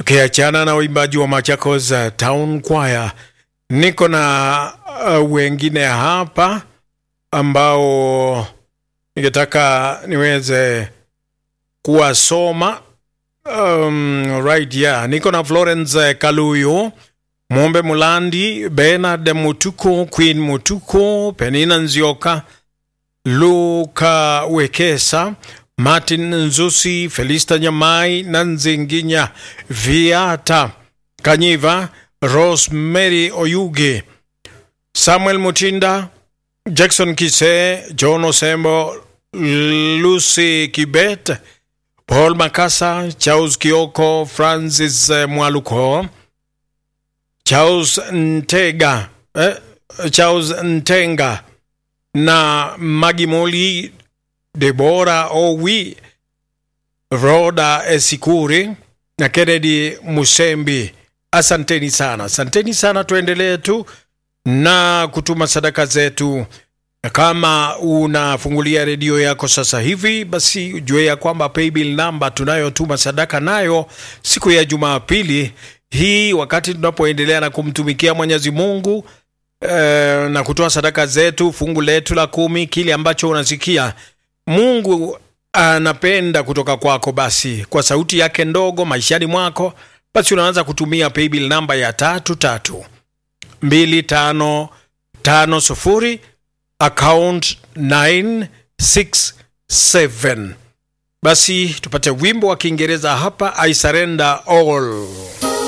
Tukiachana na uimbaji wa Machakos uh, Town Choir, niko na uh, wengine hapa ambao ningetaka niweze kuwasoma. Um, right yeah. Niko na Florence Kaluyo, Mombe Mulandi, Bernard Mutuko, Queen Mutuko, Penina Nzioka, Luka Wekesa, Martin Nzusi, Felista Nyamai, Nanzinginya, Viata Kanyiva, Rosemary Oyuge, Samuel Mutinda, Jackson Kise, John Osembo, Lucy Kibet, Paul Makasa, Charles Kioko, Francis eh, Mwaluko, Charles Ntega, eh, Charles Ntenga na Magimoli, Debora Owi, Roda Esikuri na Kennedy Musembi. Asanteni sana, asanteni sana. Tuendelee tu na kutuma sadaka zetu. Na Kama unafungulia redio yako sasa hivi, basi ujue ya kwamba paybill namba tunayotuma sadaka nayo siku ya Jumapili hii, wakati tunapoendelea na kumtumikia Mwenyezi Mungu eh, na kutoa sadaka zetu, fungu letu la kumi, kile ambacho unasikia Mungu anapenda kutoka kwako, basi kwa sauti yake ndogo maishani mwako, basi unaanza kutumia paybill namba ya tatu tatu mbili tano tano sufuri account 967 basi tupate wimbo wa kiingereza hapa i surrender all